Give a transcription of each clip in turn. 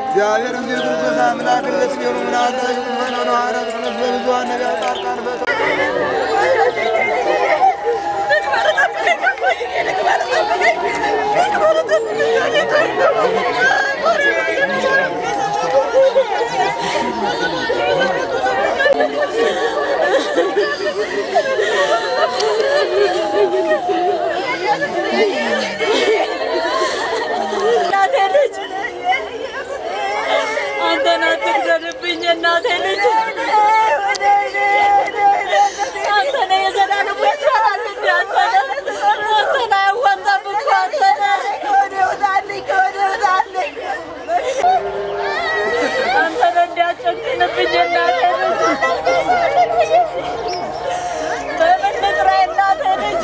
እግዚአብሔር እንጂ ክርስቶስ አምላክ ለስሜሩ ምናለ መኖረ ሐዋርያት ቅዱስ በብዙኃን ነቢያት ጻድቃን በ እናቴ ልጅ አንተን አትግደልብኝ፣ እናቴ ልጅ አንተ ነህ የዘላለም ወዳጅ እንደ አንተ ነህ። አንተን አያዋጣም እኮ አንተ ነህ። አንተን እንዲያጨክንብኝ እናቴ ልጅ በምን ልጥራ እናቴ ልጅ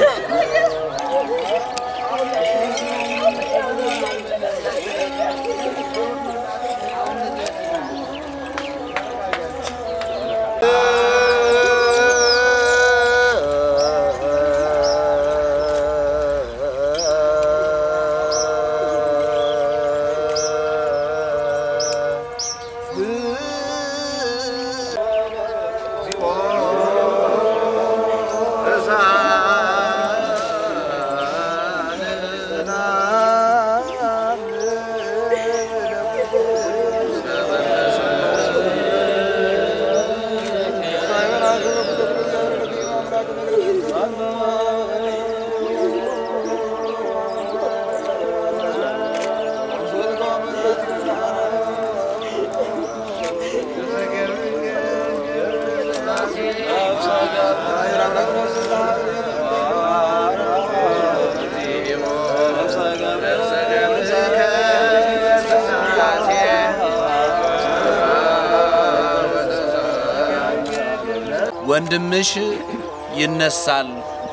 ወንድምሽ ይነሳል።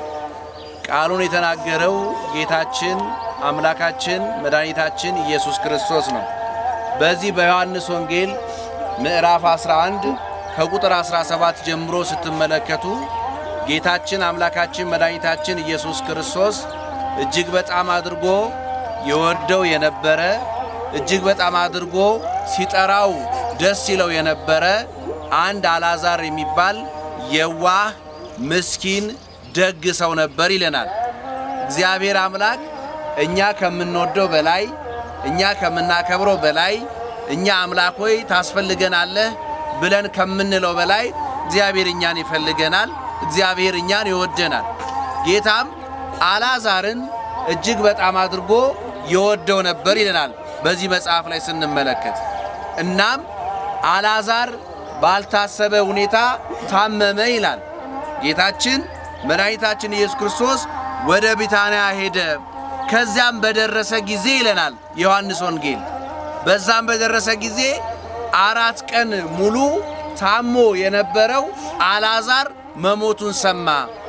ቃሉን የተናገረው ጌታችን አምላካችን መድኃኒታችን ኢየሱስ ክርስቶስ ነው። በዚህ በዮሐንስ ወንጌል ምዕራፍ 11 ከቁጥር 17 ጀምሮ ስትመለከቱ ጌታችን አምላካችን መድኃኒታችን ኢየሱስ ክርስቶስ እጅግ በጣም አድርጎ የወደው የነበረ እጅግ በጣም አድርጎ ሲጠራው ደስ ይለው የነበረ አንድ አልዓዛር የሚባል የዋህ ምስኪን ደግ ሰው ነበር ይለናል። እግዚአብሔር አምላክ እኛ ከምንወደው በላይ እኛ ከምናከብረው በላይ እኛ አምላክ ሆይ ታስፈልገናለህ ብለን ከምንለው በላይ እግዚአብሔር እኛን ይፈልገናል። እግዚአብሔር እኛን ይወደናል። ጌታም አልዓዛርን እጅግ በጣም አድርጎ የወደው ነበር ይለናል በዚህ መጽሐፍ ላይ ስንመለከት። እናም አልዓዛር ባልታሰበ ሁኔታ ታመመ ይላል። ጌታችን መድኃኒታችን ኢየሱስ ክርስቶስ ወደ ቢታንያ ሄደ። ከዚያም በደረሰ ጊዜ ይለናል ዮሐንስ ወንጌል። በዛም በደረሰ ጊዜ አራት ቀን ሙሉ ታሞ የነበረው አልዓዛር መሞቱን ሰማ።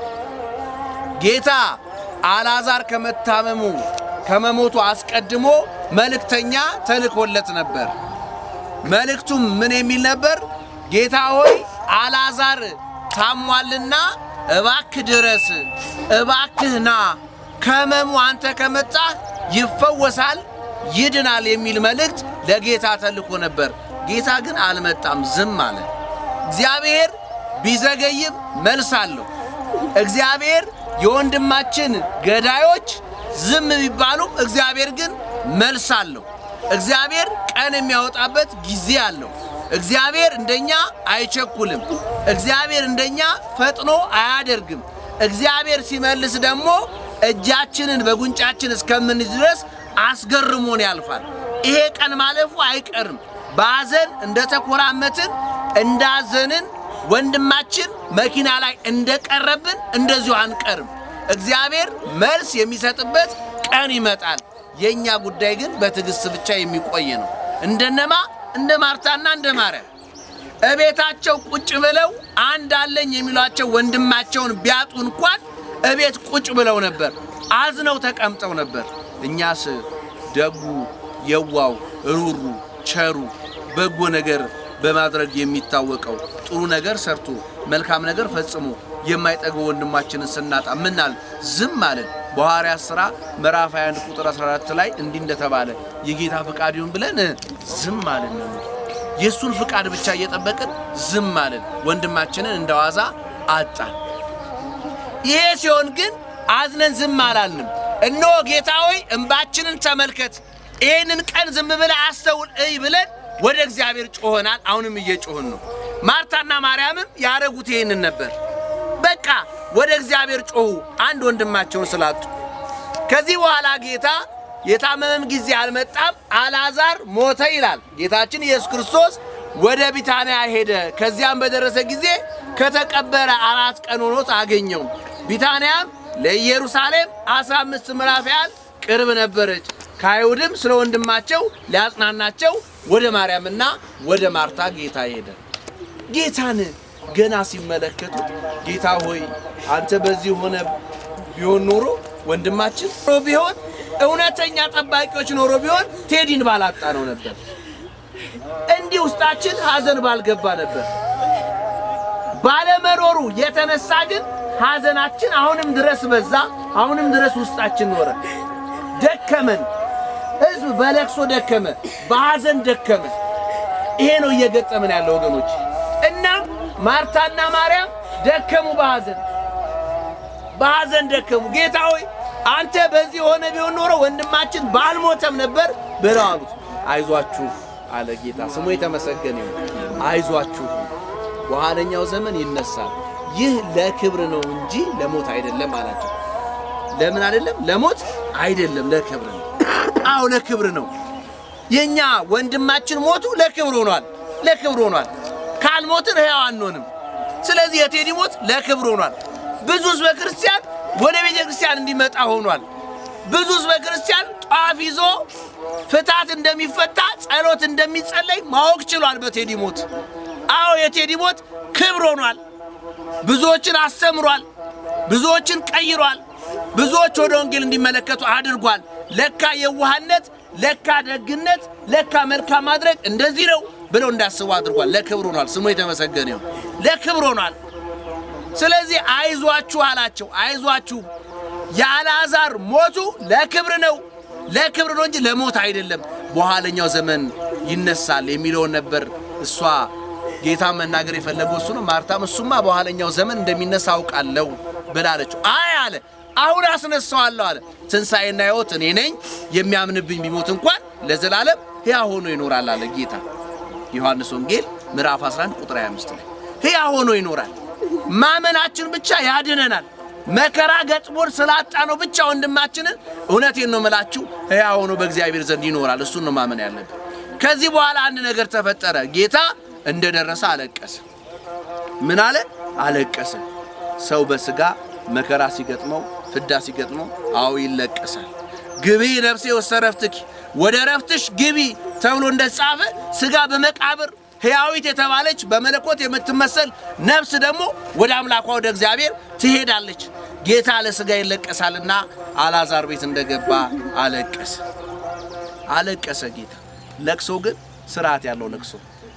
ጌታ አልዓዛር ከመታመሙ ከመሞቱ አስቀድሞ መልእክተኛ ተልኮለት ነበር። መልእክቱም ምን የሚል ነበር? ጌታ ሆይ አልዓዛር ታሟልና እባክህ ድረስ፣ እባክህ ና፣ ከሕመሙ አንተ ከመጣህ ይፈወሳል፣ ይድናል የሚል መልእክት ለጌታ ተልኮ ነበር። ጌታ ግን አልመጣም፣ ዝም አለ። እግዚአብሔር ቢዘገይም መልስ አለው። እግዚአብሔር የወንድማችን ገዳዮች ዝም ቢባሉም እግዚአብሔር ግን መልስ አለው። እግዚአብሔር ቀን የሚያወጣበት ጊዜ አለው። እግዚአብሔር እንደኛ አይቸኩልም። እግዚአብሔር እንደኛ ፈጥኖ አያደርግም። እግዚአብሔር ሲመልስ ደግሞ እጃችንን በጉንጫችን እስከምንይዝ ድረስ አስገርሞን ያልፋል። ይሄ ቀን ማለፉ አይቀርም። በሐዘን እንደተኮራመትን እንዳዘንን ወንድማችን መኪና ላይ እንደቀረብን እንደዚሁ አንቀርም። እግዚአብሔር መልስ የሚሰጥበት ቀን ይመጣል። የእኛ ጉዳይ ግን በትዕግስት ብቻ የሚቆይ ነው። እንደነማ እንደ ማርታና እንደ ማርያም እቤታቸው ቁጭ ብለው አንድ አለኝ የሚሏቸው ወንድማቸውን ቢያጡ እንኳን እቤት ቁጭ ብለው ነበር፣ አዝነው ተቀምጠው ነበር። እኛስ ደጉ፣ የዋው፣ ሩሩ፣ ቸሩ በጎ ነገር በማድረግ የሚታወቀው ጥሩ ነገር ሰርቶ መልካም ነገር ፈጽሞ የማይጠግበው ወንድማችንን ስናጣ ምናል ዝም አለን። በሐዋርያት ሥራ ምዕራፍ 21 ቁጥር 14 ላይ እንዲህ እንደተባለ የጌታ ፍቃድ ይሁን ብለን ዝም አልን ነው። የእሱን ፍቃድ ብቻ እየጠበቅን ዝም አልን። ወንድማችንን እንደ ዋዛ አጣን። ይሄ ሲሆን ግን አዝነን ዝም አላልንም። እነሆ ጌታ ሆይ እንባችንን ተመልከት፣ ይህንን ቀን ዝም ብለህ አስተውል እይ ብለን ወደ እግዚአብሔር ጮኸናል። አሁንም እየጮህን ነው። ማርታና ማርያምም ያደረጉት ይህንን ነበር። በቃ ወደ እግዚአብሔር ጮኹ፣ አንድ ወንድማቸውን ስላጡ። ከዚህ በኋላ ጌታ የታመመም ጊዜ አልመጣም፣ አልዓዛር ሞተ ይላል። ጌታችን ኢየሱስ ክርስቶስ ወደ ቢታንያ ሄደ። ከዚያም በደረሰ ጊዜ ከተቀበረ አራት ቀን ሆኖት አገኘው። ቢታንያም ለኢየሩሳሌም አስራ አምስት ምዕራፍ ያህል ቅርብ ነበረች። ከአይሁድም ስለ ወንድማቸው ሊያጽናናቸው ወደ ማርያምና ወደ ማርታ ጌታ ሄደ። ጌታን ገና ሲመለከቱት ጌታ ሆይ አንተ በዚህ ሆነ ቢሆን ኖሮ ወንድማችን ኖሮ ቢሆን እውነተኛ ጠባቂዎች ኖሮ ቢሆን ቴዲን ባላጣ ነው ነበር። እንዲህ ውስጣችን ሐዘን ባልገባ ነበር። ባለመኖሩ የተነሳ ግን ሐዘናችን አሁንም ድረስ በዛ፣ አሁንም ድረስ ውስጣችን ኖረ። ደከመን። ሕዝብ በለቅሶ ደከመ፣ በሐዘን ደከመ። ይሄ ነው እየገጠመን ያለው ወገኖች። እናም ማርታና ማርያም ደከሙ፣ በሐዘን በሐዘን ደከሙ። ጌታ ሆይ አንተ በዚህ ሆነ ቢሆን ኖሮ ወንድማችን ባልሞተም ነበር ብለው አሉት። አይዟችሁ አለ ጌታ፣ ስሙ የተመሰገነ ይሁን። አይዟችሁ በኋለኛው ዘመን ይነሳል። ይህ ለክብር ነው እንጂ ለሞት አይደለም አላቸው። ለምን አይደለም? ለሞት አይደለም፣ ለክብር ነው። አዎ ለክብር ነው። የኛ ወንድማችን ሞቱ ለክብር ሆኗል፣ ለክብር ሆኗል። ካልሞትን ሕያው አንሆንም። ስለዚህ የቴዲ ሞት ለክብር ሆኗል። ብዙ ሕዝበ ክርስቲያን ወደ ቤተ ክርስቲያን እንዲመጣ ሆኗል። ብዙ ሕዝበ ክርስቲያን ጧፍ ይዞ ፍታት እንደሚፈታ ጸሎት እንደሚጸለይ ማወቅ ችሏል በቴዲ ሞት። አዎ የቴዲ ሞት ክብር ሆኗል። ብዙዎችን አስተምሯል። ብዙዎችን ቀይሯል። ብዙዎች ወደ ወንጌል እንዲመለከቱ አድርጓል። ለካ የዋህነት፣ ለካ ደግነት፣ ለካ መልካም ማድረግ እንደዚህ ነው ብለው እንዳስቡ አድርጓል። ለክብር ሆኗል። ስሙ የተመሰገነ ይሁን። ለክብር ሆኗል። ስለዚህ አይዟችሁ አላቸው። አይዟችሁ የአልዓዛር ሞቱ ለክብር ነው፣ ለክብር ነው እንጂ ለሞት አይደለም። በኋለኛው ዘመን ይነሳል የሚለውን ነበር እሷ ጌታ መናገር የፈለገው እሱ ነው። ማርታም እሱማ በኋለኛው ዘመን እንደሚነሳ አውቃለሁ ብላለችው። አይ አለ አሁን አስነሳዋለሁ አለ። ትንሣኤና ሕይወት እኔ ነኝ፣ የሚያምንብኝ ቢሞት እንኳን ለዘላለም ሕያው ሆኖ ይኖራል አለ ጌታ። ዮሐንስ ወንጌል ምዕራፍ 11 ቁጥር 25 ላይ ሕያው ሆኖ ይኖራል። ማመናችን ብቻ ያድነናል። መከራ ገጥሞን ስላጣ ነው ብቻ ወንድማችንን እውነቴን ነው የምላችሁ ሕያው ሆኖ በእግዚአብሔር ዘንድ ይኖራል። እሱን ነው ማመን ያለብን። ከዚህ በኋላ አንድ ነገር ተፈጠረ። ጌታ እንደደረሰ አለቀሰ። ምን አለ? አለቀሰ። ሰው በስጋ መከራ ሲገጥመው ፍዳ ሲገጥመው አዎ ይለቀሳል። ግቢ ነፍሴ ውስተ ረፍትኪ ወደ ረፍትሽ ግቢ ተብሎ እንደተጻፈ ስጋ በመቃብር ሕያዊት የተባለች በመለኮት የምትመሰል ነፍስ ደግሞ ወደ አምላኳ ወደ እግዚአብሔር ትሄዳለች። ጌታ ለስጋ ይለቀሳልና አልዓዛር ቤት እንደገባ አለቀሰ። አለቀሰ ጌታ። ለቅሶ ግን ስርዓት ያለው ለቅሶ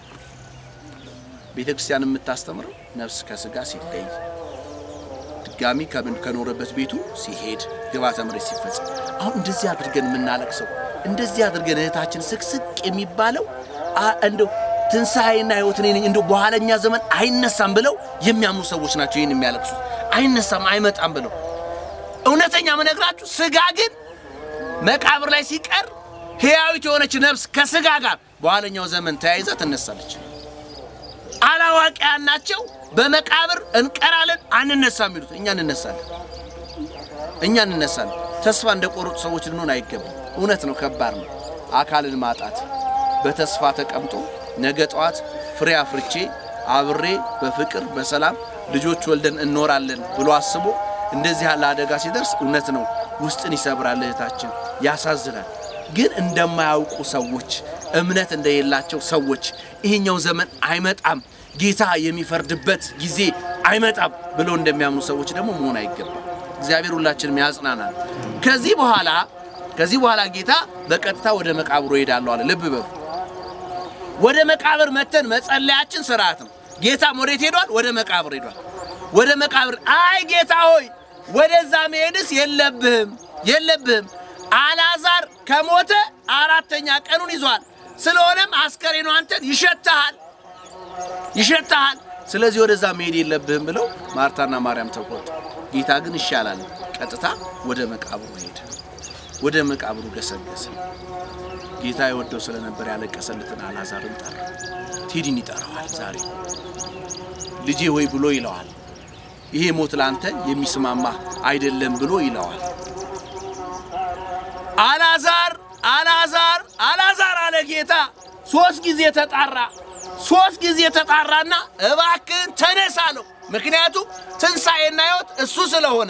ቤተ ክርስቲያን የምታስተምረው ነፍስ ከስጋ ሲለይ ድጋሚ ከምን ከኖረበት ቤቱ ሲሄድ ግብዓተ መሬት ሲፈጸም፣ አሁን እንደዚህ አድርገን የምናለቅሰው እንደዚህ አድርገን እህታችን ስቅስቅ የሚባለው እንደው ትንሣኤና ሕይወት እኔ ነኝ እንደው በኋለኛ ዘመን አይነሳም ብለው የሚያምኑ ሰዎች ናቸው ይህን የሚያለቅሱት። አይነሳም አይመጣም ብለው እውነተኛ መነግራችሁ ስጋ ግን መቃብር ላይ ሲቀር ሕያዊት የሆነች ነፍስ ከስጋ ጋር በኋለኛው ዘመን ተያይዛ ትነሳለች። አላዋቂያን ናቸው። በመቃብር እንቀራለን አንነሳም የሚሉት እኛ እንነሳለን፣ እኛ እንነሳለን። ተስፋ እንደቆረጡ ሰዎች ልንሆን አይገባም። እውነት ነው፣ ከባድ ነው አካልን ማጣት። በተስፋ ተቀምጦ ነገ ጠዋት ፍሬ አፍርቼ አብሬ በፍቅር በሰላም ልጆች ወልደን እንኖራለን ብሎ አስቦ እንደዚህ ያለ አደጋ ሲደርስ እውነት ነው ውስጥን ይሰብራል፣ እህታችን ያሳዝናል። ግን እንደማያውቁ ሰዎች እምነት እንደሌላቸው ሰዎች ይሄኛው ዘመን አይመጣም፣ ጌታ የሚፈርድበት ጊዜ አይመጣም ብለው እንደሚያምኑ ሰዎች ደግሞ መሆን አይገባም። እግዚአብሔር ሁላችንም ያጽናናል። ከዚህ በኋላ ከዚህ በኋላ ጌታ በቀጥታ ወደ መቃብሩ እሄዳለሁ አለ። ልብ በሉ። ወደ መቃብር መተን መጸለያችን ስርዓት ነው። ጌታም ወዴት ሄዷል? ወደ መቃብር ሄዷል። ወደ መቃብር አይ ጌታ ሆይ ወደዛ መሄድስ የለብህም የለብህም። አልዓዛር ከሞተ አራተኛ ቀኑን ይዟል። ስለሆነም አስከሬኑ አንተን ይሸትሃል ይሸትሃል። ስለዚህ ወደዛ መሄድ የለብህም ብለው ማርታና ማርያም ተቆጡ። ጌታ ግን ይሻላል፣ ቀጥታ ወደ መቃብሩ ሄደ። ወደ መቃብሩ ገሰገሰ። ጌታ የወደው ስለነበር ያለቀሰለትን አልዓዛርን ጠራ። ቴዲን ይጠራዋል። ዛሬ ልጄ ሆይ ብሎ ይለዋል። ይሄ ሞት ላንተ የሚስማማ አይደለም ብሎ ይለዋል። አልዓዛር አልዓዛር አልዓዛር አለ ጌታ። ሶስት ጊዜ ተጣራ። ሶስት ጊዜ ተጣራና እባክህን ተነስ አለው። ምክንያቱም ትንሣኤና ሕይወት እሱ ስለሆነ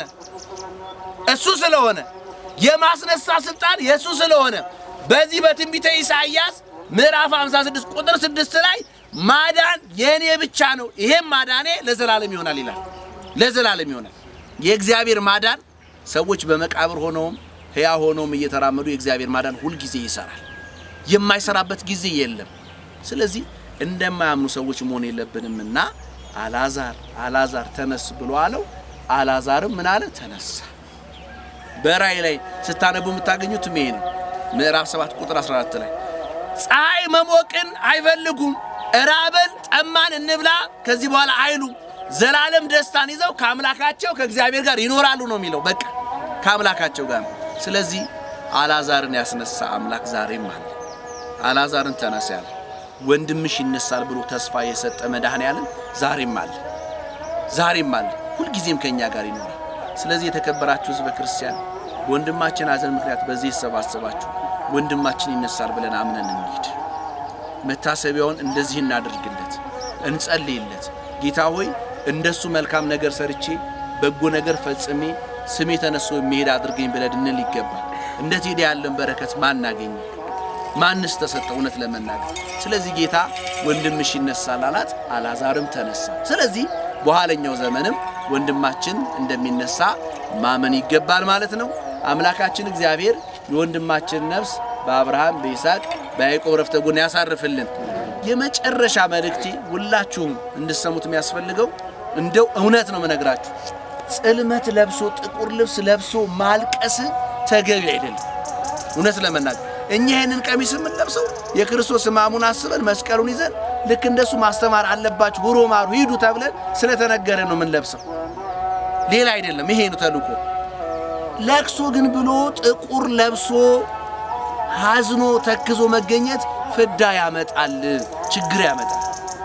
እሱ ስለሆነ የማስነሳ ስልጣን የእሱ ስለሆነ በዚህ በትንቢተ ኢሳይያስ ምዕራፍ 56 ቁጥር 6 ላይ ማዳን የእኔ ብቻ ነው፣ ይሄም ማዳኔ ለዘላለም ይሆናል ይላል። ለዘላለም ይሆናል። የእግዚአብሔር ማዳን ሰዎች በመቃብር ሆነውም ሕያው ሆነውም እየተራመዱ የእግዚአብሔር ማዳን ሁልጊዜ ይሰራል። የማይሰራበት ጊዜ የለም። ስለዚህ እንደማያምኑ ሰዎች መሆን የለብንምና አልዓዛር አልዓዛር ተነስ ብሎ አለው። አልዓዛርም ምን አለ? ተነሳ። በራእይ ላይ ስታነቡ የምታገኙት ይሄ ነው። ምዕራፍ 7 ቁጥር 14 ላይ ፀሐይ መሞቅን አይፈልጉም፣ እራበን ጠማን እንብላ ከዚህ በኋላ አይሉም። ዘላለም ደስታን ይዘው ከአምላካቸው ከእግዚአብሔር ጋር ይኖራሉ ነው የሚለው። በቃ ከአምላካቸው ጋር ነው። ስለዚህ አልዓዛርን ያስነሳ አምላክ ዛሬም አለ። አልዓዛርን ተነስ ያለ ወንድምሽ ይነሳል ብሎ ተስፋ የሰጠ መድኃኔዓለም ዛሬም አለ። ዛሬም አለ። ሁልጊዜም ከእኛ ጋር ይኖራል። ስለዚህ የተከበራችሁ ሕዝበ ክርስቲያን በወንድማችን ሐዘን ምክንያት በዚህ የተሰባሰባችሁ ወንድማችን ይነሳል ብለን አምነን እንሂድ። መታሰቢያውን እንደዚህ እናድርግለት፣ እንጸልይለት። ጌታ ሆይ እንደሱ መልካም ነገር ሰርቼ በጎ ነገር ፈጽሜ ስሜ ተነስቶ የሚሄድ አድርገኝ ብለን እንል ይገባል። እንደ ቴዲ ያለን በረከት ማን አገኘ? ማንስ ተሰጠ? እውነት ለመናገር ስለዚህ ጌታ ወንድምሽ ይነሳል አላት። አልዓዛርም ተነሳ። ስለዚህ በኋለኛው ዘመንም ወንድማችን እንደሚነሳ ማመን ይገባል ማለት ነው። አምላካችን እግዚአብሔር የወንድማችን ነፍስ በአብርሃም በይስሐቅ በያዕቆብ ረፍተ ጎን ያሳርፍልን። የመጨረሻ መልእክቴ ሁላችሁም እንድሰሙት የሚያስፈልገው እንደው እውነት ነው የምነግራችሁ፣ ጽልመት ለብሶ ጥቁር ልብስ ለብሶ ማልቀስ ተገቢ አይደለም። እውነት ለመናገር እኛ ይህንን ቀሚስ የምንለብሰው የክርስቶስ ሕማሙን አስበን መስቀሉን ይዘን ልክ እንደሱ ማስተማር አለባችሁ ሁሮ ማሩ ሂዱ ተብለን ስለተነገረ ነው የምንለብሰው፣ ሌላ አይደለም። ይሄ ነው ተልእኮ። ለቅሶ ግን ብሎ ጥቁር ለብሶ ሀዝኖ ተክዞ መገኘት ፍዳ ያመጣል፣ ችግር ያመጣል፣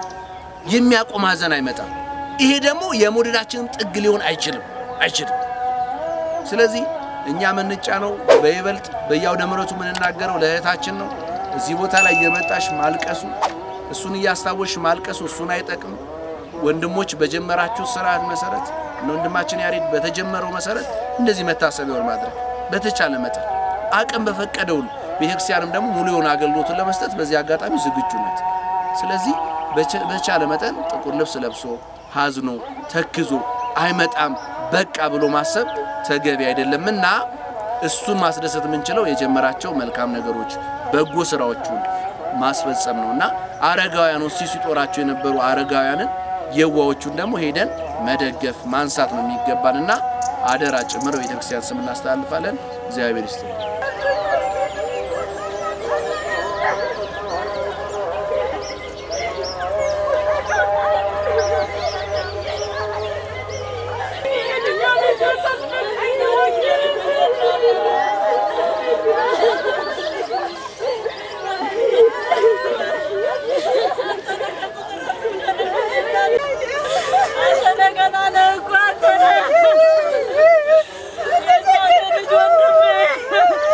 የሚያቆም ሀዘን አይመጣም። ይሄ ደግሞ የመውደዳችንም ጥግ ሊሆን አይችልም አይችልም። ስለዚህ እኛ የምንጫነው በይበልጥ በየአውደ ምሕረቱ የምንናገረው ለእህታችን ነው። እዚህ ቦታ ላይ የመጣሽ ማልቀሱ እሱን እያስታወሽ ማልቀሱ እሱን አይጠቅም። ወንድሞች በጀመራችሁ ስርዓት መሰረት ወንድማችን ያሬድ በተጀመረው መሰረት እንደዚህ መታሰቢያውን ማድረግ በተቻለ መጠን አቅም በፈቀደው ቤተክርስቲያንም ደግሞ ሙሉ የሆነ አገልግሎቱን ለመስጠት በዚህ አጋጣሚ ዝግጁ ናት። ስለዚህ በተቻለ መጠን ጥቁር ልብስ ለብሶ ሀዝኖ ተክዞ አይመጣም በቃ ብሎ ማሰብ ተገቢ አይደለምና እሱን ማስደሰት የምንችለው የጀመራቸው መልካም ነገሮች በጎ ስራዎቹን ማስፈጸም ነውና አረጋውያኑ ሲጦራቸው የነበሩ አረጋውያንን የዋዎቹን ደግሞ ሄደን መደገፍ ማንሳት ነው የሚገባንና አደራ ጭምር ቤተክርስቲያን ስም እናስተላልፋለን። እግዚአብሔር ይስጥ። ልጅ ወንድሜ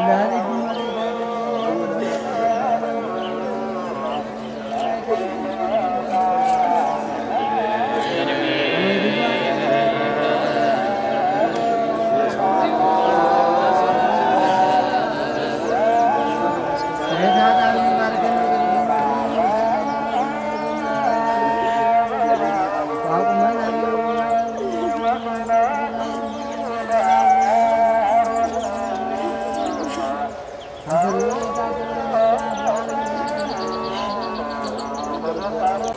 Thank